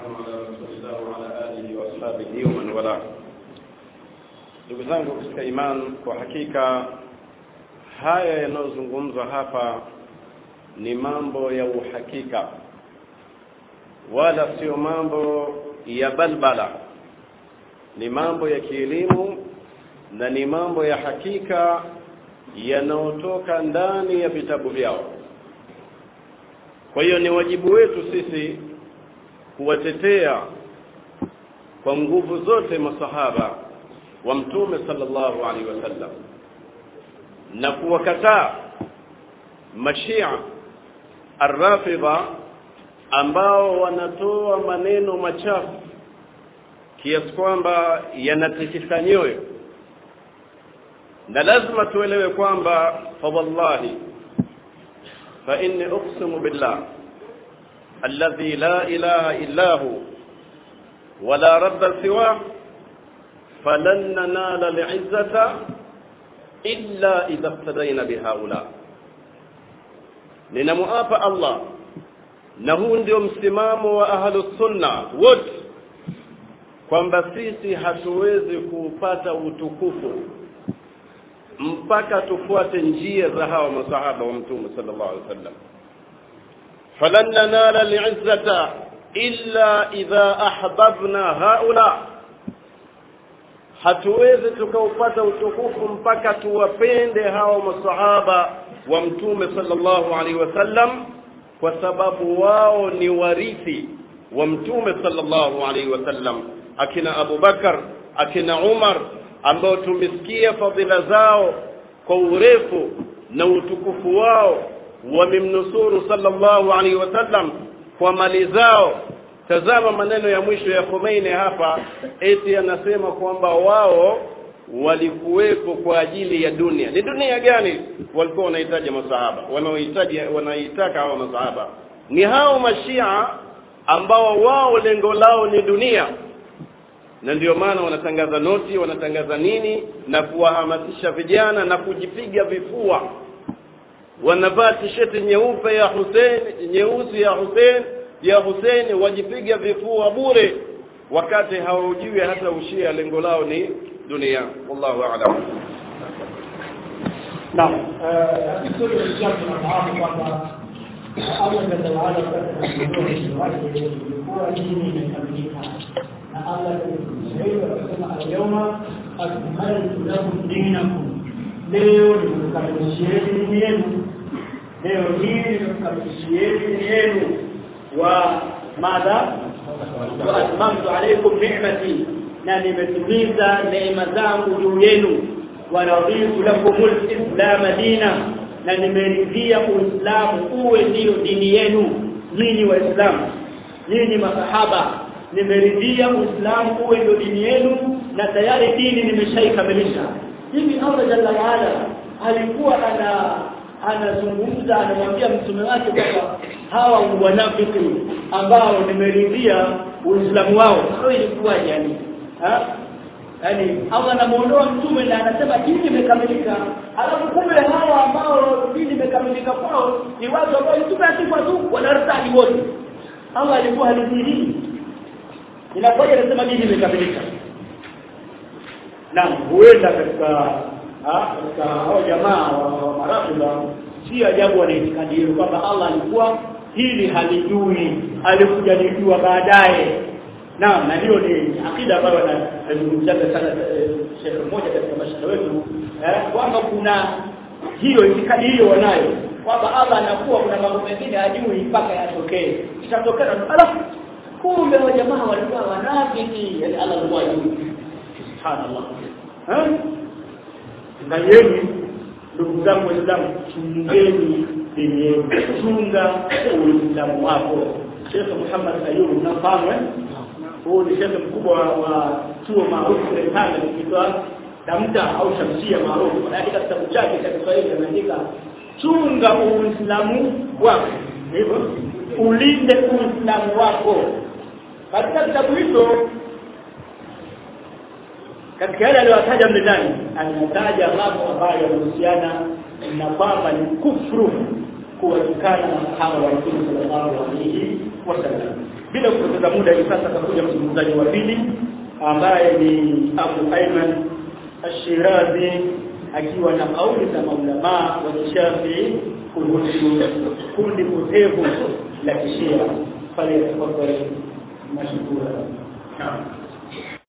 والسلام على رسول الله وعلى آله وأصحابه ومن والاه ndugu zangu katika iman kwa hakika haya yanayozungumzwa hapa ni mambo ya uhakika wala sio mambo ya balbala ni mambo ya kielimu na ni mambo ya hakika yanayotoka ndani ya vitabu vyao kwa hiyo ni wajibu wetu sisi kuwatetea kwa nguvu zote masahaba wa mtume sallallahu alaihi wasallam na kuwakataa mashia arrafidha ambao wanatoa maneno machafu kiasi kwamba yanatikisa nyoyo na lazima tuelewe kwamba fawallahi fa inni uqsimu billah alladhi la ilaha illa hu wala rabba siwah falan nanala li'izzata illa idha iftadayna bihaula ninamuapa Allah na huu ndio msimamo wa ahlus sunna wote kwamba sisi hatuwezi kupata utukufu mpaka tufuate njia za hawa masahaba wa mtume sallallahu alaihi wasallam falan nanala li'izzata illa idha ahbabna haula hatuwezi tukaupata utukufu mpaka tuwapende hawa masahaba wa mtume sallallahu alaihi wasallam kwa sababu wao ni warithi wa mtume sallallahu alaihi wasallam akina Abu Bakar akina Umar ambao tumesikia fadhila zao kwa urefu na utukufu wao wamemnusuru sallallahu alaihi wasallam kwa mali zao tazama maneno ya mwisho ya Khomeini hapa eti anasema kwamba wao walikuwepo kwa ajili ya dunia ni dunia gani walikuwa wanahitaji masahaba wanaohitaji wanaitaka hawa masahaba ni hao mashia ambao wao lengo lao ni dunia na ndio maana wanatangaza noti wanatangaza nini na kuwahamasisha vijana na kujipiga vifua wanavaa tisheti nyeupe ya Hussein nyeusi ya Hussein ya Hussein wajipiga vifua bure wakati hawajui hata ushia lengo lao ni dunia wallahu a'lam Naam, vizuri kabisa tunafahamu kwamba Allah jalla waala katika miongozo wake ilikuwa dini imekamilika na Allah Kiswahili akasema alyawma akmaltu lakum dinakum, leo nimekamilishieni dini yenu, leo hii nimekamilishieni dini yenu wa madha wa atmamtu alaykum ni'mati, na nimetimiza neema zangu juu yenu waraditu lakumul islam dina na nimeridhia uislamu uwe ndiyo dini yenu nyinyi waislamu nyinyi masahaba nimeridhia uislamu uwe ndio dini yenu na tayari dini nimeshaikamilisha hivi Allah jalla waala alikuwa ana anazungumza anamwambia mtume wake kwamba hawa wanafiki ambao nimeridhia uislamu wao hao ilikuwa yani ha? yani Allah anamuondoa mtume na anasema dini imekamilika alafu kumbe hawa ambao dini imekamilika kwao ni watu ambao mtume asifa tu wanartadi wote Allah alikuwa halidhihiri inakuwa anasema dini imekamilika na huenda katika katika hao jamaa wa marafidha si ajabu wanaitikadi hiyo kwamba Allah alikuwa hili halijui alikuja lijua baadaye Naam, na hiyo ni akida ambayo anazungumzia sana Sheikh mmoja katika mashaka wetu eh, kwamba kuna hiyo itikadi hiyo wanayo kwamba Allah anakuwa kuna mambo mengine hajui mpaka yatokee. Itatokea alafu kumbe wa jamaa walikuwa wanafiki, yani Allah alikuwa hajui. Subhanallah. Eh? Ngalieni ndugu zangu Waislamu, chungeni dini yenu, chunga Uislamu wako. Sheikh Muhammad Ayub unafahamu eh? huu ni shekhe mkubwa wa chuo maarufu kule Tanga kiitwa Damta au Shamsia maarufu anaandika kitabu chake cha Kiswahili anaandika chunga uislamu wako hivyo ulinde uislamu wako katika kitabu hicho katika yale aliyotaja mle ndani anataja mambo ambayo yanahusiana na kwamba ni kufru kuwatukana na masahaba wa Mtume sallallahu alaihi wasallam bila kupoteza muda hivi sasa atakuja mzungumzaji wa pili ambaye ni Abu Ayman Ash-Shirazi akiwa na kauli za maulamaa wa Kishafii kuhusu kundi potevu la Kishia pale tafadhali mashukuru. Naam.